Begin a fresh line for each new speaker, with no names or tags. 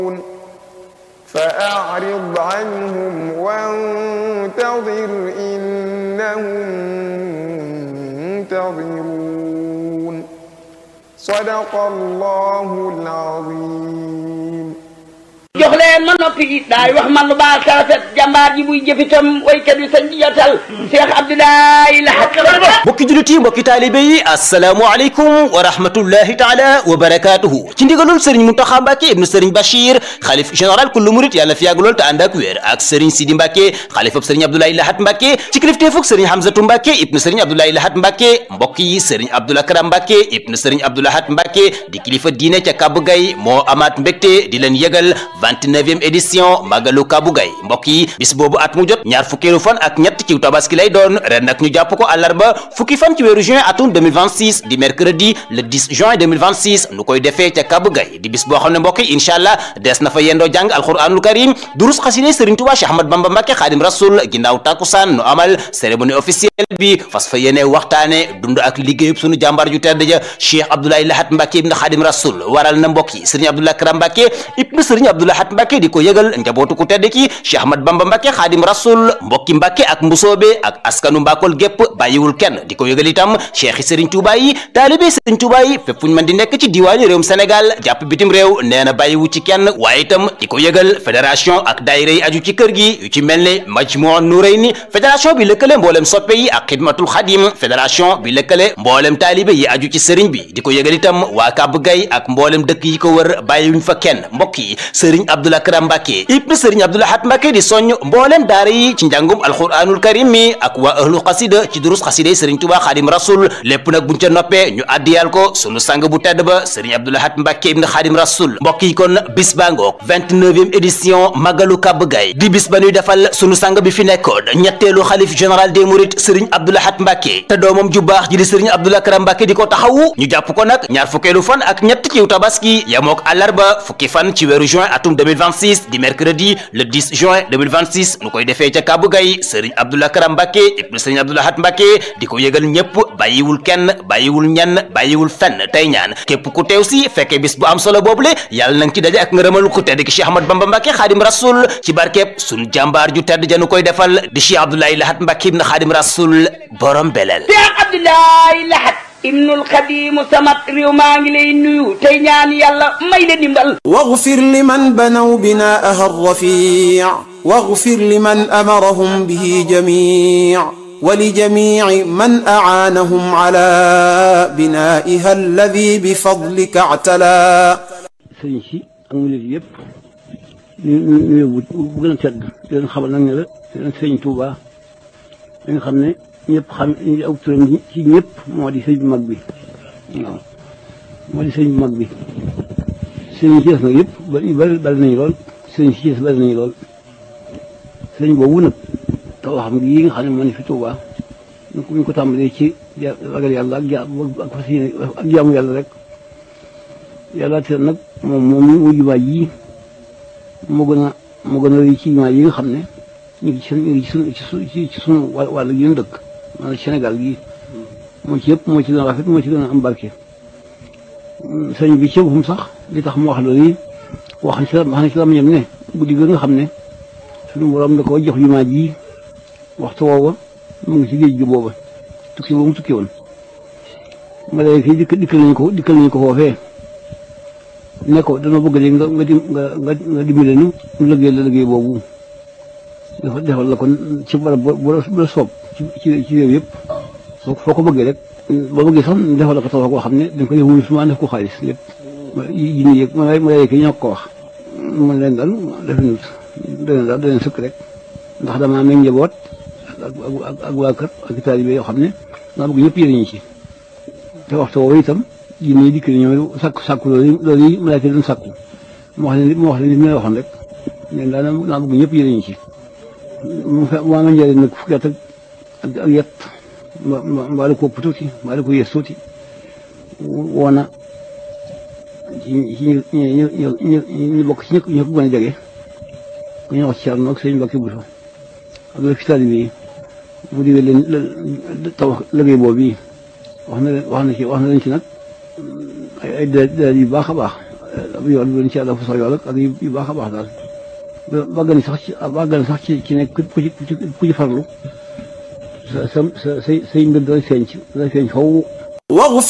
فأعرض عنهم وانتظر إنهم منتظرون صدق الله العظيم
jox leen ma noppi daay wax man lu baax sa rafet jàmbaar ji buy jëfitam waykat bi sañ di jotal Cheikh Abdoulaye Lahat
mbokki jullit yi mbokki taalibe yi asalaamualeykum wa rahmatullahi taala wa barakatuhu ci ndigalul sëriñ Muntaxa Mbàkke ibnu sëriñ Bachir xalif général kullu murit yàlla fi yàgg lool te ànd ak wér ak sëriñ Sidi Mbàkke xalifab sëriñ Abdoulaye Lahat Mbàkke ci kilifteefug sëriñ Hamzatu Mbàkke ibnu sëriñ Abdoulaye Lahat Mbàkke mbokk yi sëriñ Abdoul Akram Mbàkke ibnu sëriñ Abdou Lahat Mbàkke di kilifa diine ca Kabou Gaye moo amaat mbégte di leen yëgal 29e édition Magalu Kabou Gaye mbokk yi bis boobu at mu jot ñaar fukkeelu fan ak ñett ci tabaski lay doon ren nag ñu jàpp ko àllarba fukki fan ci weeru juin atum 2026 di mercredi le 10 juin 2026 nu koy defee ca Kabou Gaye di bis boo xam ne mbokk yi incha allah des na fa yendoo jàng alquranul karim durus xasine Serigne Touba Cheikh Ahmad Bamba Mbacke Xaadim Rasul ginnaaw takkusaan nu amal cérémonie officielle bi fas fa yéene waxtaane dund ak liggéeyub sunu jàmbaar ju tedd ja Cheikh Abdoulaye Lahat Mbacke ibn Xaadim Rasul waral na mbokk yi Serigne Abdoulaye Karam Mbacke ibn Serigne Abdoulaye Lahat Mbacke di ko yëgal njabootu ku tedd ki Cheikh Ahmad Bamba Mbacke Xaadim Rasul mbokki Mbacke ak mbusoobe ak askanu Mbakol gépp bàyyiwul kenn di ko yëgal itam cheikh yi Serigne Touba yi taalibe Serigne Touba yi fépp fu ñu mën di nekk ci diwaani réewum Sénégal jàpp bitim réew nee na bàyyiwu ci kenn waaye itam di ko yëgal fédération ak daayira yi aju ci kër gi yu ci mel ne Majmuu Nurayni fédération bi lëkkale mboolem soppe yi ak xidmatul xadim fédération bi lëkkale mboolem taalibe yi aju ci sëriñ bi di ko yëgal itam waa Kabou Gaye ak mboolem dëkk yi ko wër bàyyiwuñ fa kenn mbokk yi Serigne Abdoul Akram Mbacke ibn Serigne Abdoul Lahat Mbacke di soññ mboolem daara yi ci njàngum alquranul karim mi ak waa ahlu xasida ci durus xasida yi Serigne Touba Xaadim Rasul lépp nag buñ ca noppee ñu addiyal ko sunu sang bu tedd ba Serigne Abdoul Lahat Mbacke ibn Xaadim Rasul mbokk yi kon bis baa ngoog 29e édition Magalu Kabou Gaye di bis ba ñuy defal sunu sang bi fi nekkoon ñetteelu xalif général des mourides Serigne Abdoul Lahat Mbacke te doomam ju baax ji di Serigne Abdoul Akram Mbacke di ko taxawu ñu jàpp ko nag ñaar fukkeelu fan ak ñett ci tabaski yamook àllarba fukki fan ci weeru juin atum 2026 di mercredi le 10 juin 2026 nu koy defee ca Kabou Gaye Serigne Abdoul Akram Mbacke ibn Serigne Abdoul Lahat Mbacke di ko yëgal ñëpp bàyyiwul kenn bàyyiwul ñenn bàyyiwul fenn tey ñaan képp ku teew si fekkee bis bu am solo boobule yàlla nang ci daje ak ngërëmal ku tedd ki Cheikh Ahmad Bamba Mbacke Xaadim Rasul ci barkeeb sunu jàmbaar ju tedd janu koy defal di Cheikh Abdoulaye Lahat Mbacke ibn Xaadim Rasul borom belel
Cheikh Abdoulaye Lahat ibnul xadimu samat réew maa ngi lay nuyu tey ñaan yàlla may la dimbal
واغفر لمن بنوا بناءها الرفيع واغفر لمن أمرهم به جميع ولجميع من أعانهم على بنائها الذي بفضلك اعتلى
sëriñ si ak murid yëpp ñu ñu ñu bu bu gën a tedd di leen xamal nag ne la di leen sëriñ Touba da nga xam ne ñëpp xam ñu aw turam ci ñëpp moo di sëriñ bu mag bi waaw moo di sëriñ bu mag bi sëriñ si des nag yëpp bari bari bari nañu lool sëriñ si des bari nañu lool sëriñ boobu nag taw xam gi yi nga xam ne moo ne fi Touba ñu ko ñu ko tàmbalee ci ragal yàlla ak ja ak fas yéene ak jaamu yàlla rek yàlla te nag moom moom mu jumaa ji moo gën a moo gën a rëy ci jumaa yi nga xam ne ñu ngi ci ñu ngi ci sunu ci sunu ci sunu wàll gi ñu dëkk maanaam Sénégal gii moo ci yëpp moo ci gën a rafet moo ci gën a am barke. sëñ bi ci boppam sax li tax mu wax loolu yi wax na ci la wax na ci la ñam ne guddi gi nga xam ne sunu borom da koo jox jumaa ji waxtu woowa mu ngi ci géej gi booba tukki boobu mu tukki woon. malayka yi dikk dikkal nañu ko dikkal nañu ko foofee. ne ko dama bëgg léegi nga nga di nga nga nga dimbale nu mu liggéey la liggéey boobu dafa defal la kon ci barab bu la soob ci ci ci réew yëpp soo foo ko bëggee rek boo bëggee sax defal la ko taw koo xam ne dañ ko def wuyu suma def ko xaalis lépp yi ñu yëg ma ma yëg ñoo ko wax man leen daal def nañu daleen daal daleen sëkk rek ndax dama am njaboot ak ak ak waa kër ak taalibe yoo xam ne maa bëgg ñëpp yëriñu ci te waxtu woowu itam ji nii dikk ñoom sàkku sàkku loolu loolu yi malaaka doon sàkku mu wax leen mu wax leen li ma waxoon rek ne daana naa bëgg ñëpp yéen ci mu fe waa ma njëriñ nag fukki at ak ak yet mbaa la ko ëpp tuuti mbaa la ko yées tuuti woona ci ci ñu ñu ñu ñu bokk ci ñëpp ñu ko gën a jege ku ñu wax ci Cerno ak sëñ Mbàkke Buso ak la fi taalibe yi mu digal leen taw liggéey boobu yi wax na leen wax na ci wax na leen ci nag ay ay daal yu baax a baax yoon bi ci yàlla fu sax yool ak yu baax a baax daal bàgg na sax ci bàgg na sax ci ci nekk ku ci ku ci farlu sa sa sa say say mbir dana feeñ ci dana feeñ faw
واغفر